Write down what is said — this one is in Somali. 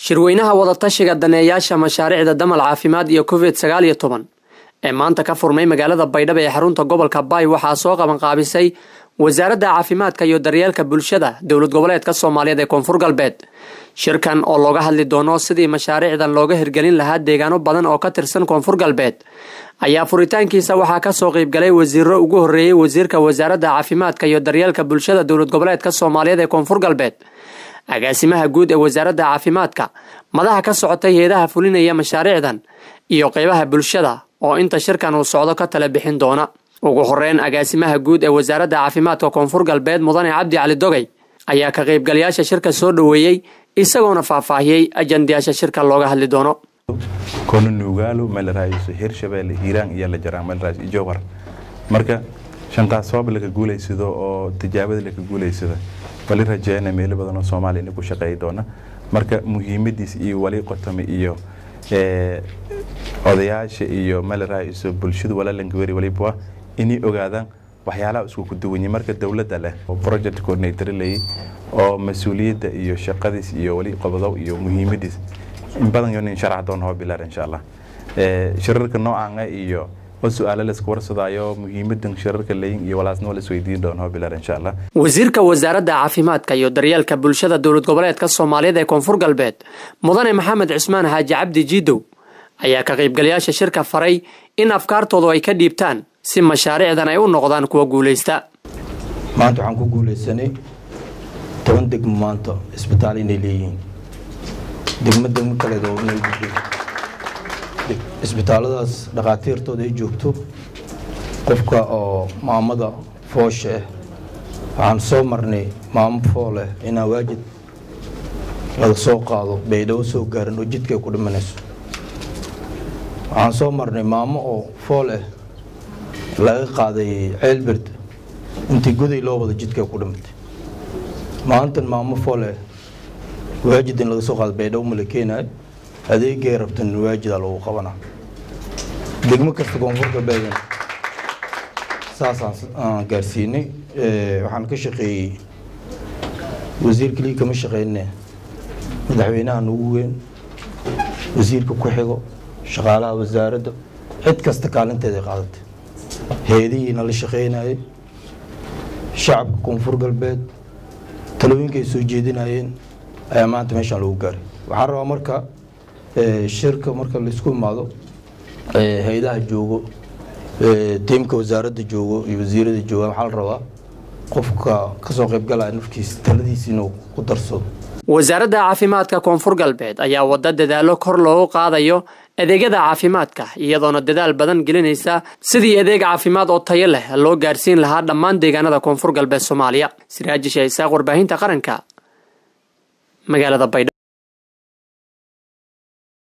shirweynaha wadatashiga daneeyaasha mashaariicda damal caafimaad iyo covid sagaal iyo toban ee maanta ka furmay magaalada baydhabo ee xarunta gobolka baay waxaa soo qabanqaabisay wasaaradda caafimaadka iyo daryeelka bulshada dowlad goboleedka soomaaliyeed ee koonfur galbeed shirkan oo looga hadli doono sidii mashaariicdan looga hirgelin lahaa deegaano badan oo ka tirsan koonfur galbeed ayaa furitaankiisa waxaa kasoo qeybgalay wasiiro ugu horeeyey wasiirka wasaaradda caafimaadka iyo daryeelka bulshada dowlad goboleedka soomaaliyeed ee koonfur galbeed agaasimaha guud ee wasaaradda caafimaadka madaxa ka socotay heedaha fulinaya mashaariicdan iyo qeybaha bulshada oo inta shirkan uu socdo ka tala bixin doona ugu horeyn agaasimaha guud ee wasaaradda caafimaadka koonfur galbeed mudane cabdi cali dogey ayaa ka qaybgalayaasha shirka soo dhoweeyey isagoona faahfaahiyey ajandayaasha shirka looga hadli doono kono nuugaalo meelraayiso hirshabeelle hiiraan iyo la jaraa meelraayis iyo jowhar marka shanqaas sabab laka guulaysado oo tijaabada laka guulaysada wali rajeyna meelo badan oo soomaaliya ina ku shaqeey doona marka muhiimadiis iyo wali qotome iyo odayaasha iyo meelraayiso bulshadu walaalankweri waliba inay ogaadaan waxyaalaha isku kuduwanye marka dowladda leh oo project coordinator leeyay oo mas-uuliyadda iyo shaqadiis iyo wali qobodow iyo muhiimadiis in badan yonin sharax doon hoo bilaar insha allah shirarka noocaanga iyo oo su-aalo laisku warsadaayo muhiimadan shirarka leeyin iyo walaasna waa laisweydiin doon hoo bilaar insha allah wasiirka wasaaradda caafimaadka iyo daryeelka bulshada dowlad goboleedka soomaaliyeed ee koonfur galbeed mudane maxamed cismaan xaaji cabdi jiidow ayaa ka qaybgalayaasha shirka faray in afkaartoodu ay ka dhiibtaan si mashaariicdan ay u noqdaan kuwa guulaysta maanta waxaan ku guulaysanay toban degmo maanta isbitaal inay leeyihiin degmo degmo kaleed oo inay gudbeen isbitaalladaas dhakhaatiirtooda ay joogto qofka oo maamada foosha ah waxaan soo marnay maamo fooleh inaa waajid laga soo qaado baydhabo soo gaaran oo jidka ay ku dhimanayso waxaan soo marnay maamo oo fool ah laga qaaday ceelberd intii goday loo wada jidka ku dhimatay maalintan maamo fool ah waajid in laga soo qaado baydhabo ma la keenayo adeegay rabtan waajidaa lagu qabanaa degmo kasta koonfur galbeedan saasaan gaarsiinay waxaan ka shaqeeyey wasiir keliya kama shaqeyne madaxweynaha nagu weyn wasiirka ku xigo shaqaalaha wasaaradda cid kasta kaalinteeday qaadatay heedihiina la shaqeynayay shacabka koonfur galbeed talooyinka ay soo jeedinayeen ayaa maanta meeshaan lagu gaaray waxaan rabaa marka shirka marka laisku imaado hay-adaha joogo tiimka wasaaradda joogo iyo wasiirada jooga waxaa la rabaa qofka kasoo qaybgalaya nafkiisa taladiisa inuu ku darsado wasaaradda caafimaadka koonfur galbeed ayaa wada dadaalo kor loogu qaadayo adeegyada caafimaadka iyadoona dadaal badan gelinaysa sidii adeeg caafimaad oo tayo leh loo gaarsiin lahaa dhammaan deegaanada koonfur galbeed soomaaliya siraaji sheeisaaq warbaahinta qaranka magaalada baydhabo